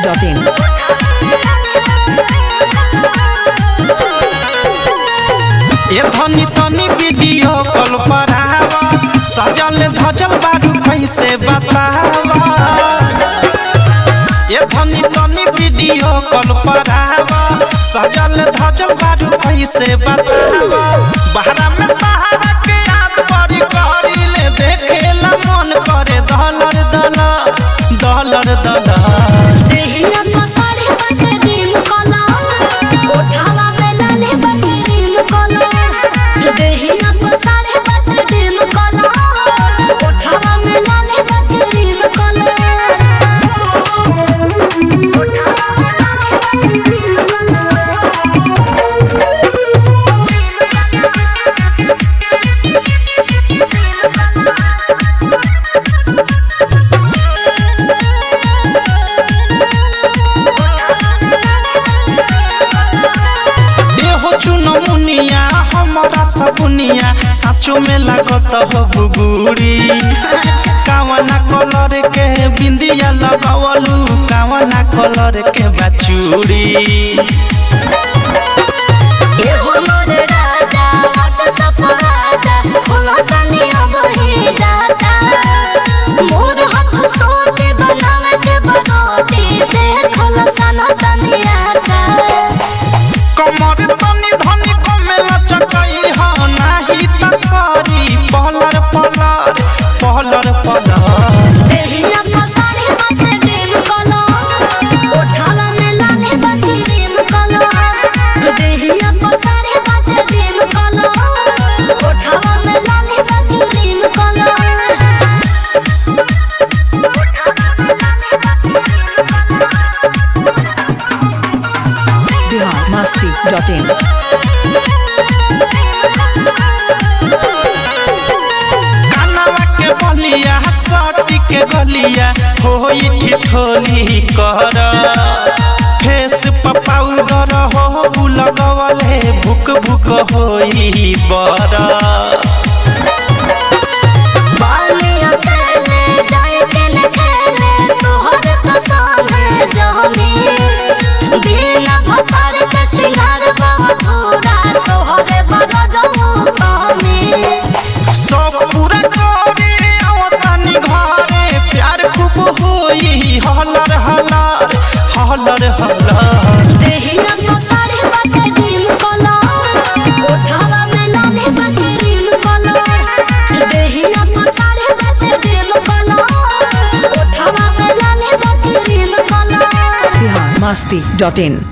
biharmasti.in ए धनी तनी video call पर आवा सजल धजल बारू कैसे बतावा ए धनी तनी वीडियो कॉल पर आवा सजल धजल बारू कैसे बतावा बहरा में तहरा के याद बड़ी करी ले देखेला मन करे दलर दलर दलर दलर देहिया पसारे बाटे दिन कला ओठावा में लाले बाटे दिन कला देहिया पसारे बाटे दिन कला ओठावा में लाले बाटे दिन कला देहो चुनो मुनिया हमारा सपुनिया साचो में लागत हो बुगुड़ी कावना कलर के बिंदिया लगावलू कावना कलर के बचूड़ी एहो मोर राजा हट सपराजा खोला तनिया बही जाता मोर हाथ सोते बनावे के बरोती देखल सना तनिया का कमर तनी धनी कमेला चकई हो नाही त करी पहलर पहलर पहलर पहलर देहिया पसारे बाटे दिन कला ओठावा में लाले बाटे दिन कला देहिया पसारे बाटे दिन कला ओठावा में लाले बाटे दिन कला biharmasti.in कानवा के बलिया सटी के गलिया होई ठिठोली कर फेस पर पाउडर हो लगवले भुक भुक होई बर बानी अकेले जाए के न खेले तोहर तो सामने जहमी बिना भतार के सिंगार बहथुरा तोहरे बड़ा जमू कामी सब पूरा करे आवतानी घरे प्यार खूब होई हलर हलर हलर हलर देहिया पसारे बाटे दिन कला ओठावा में लाले बाटे दिन कला देहिया पसारे बाटे दिन कला ओठावा में लाले बाटे दिन कला biharmasti.in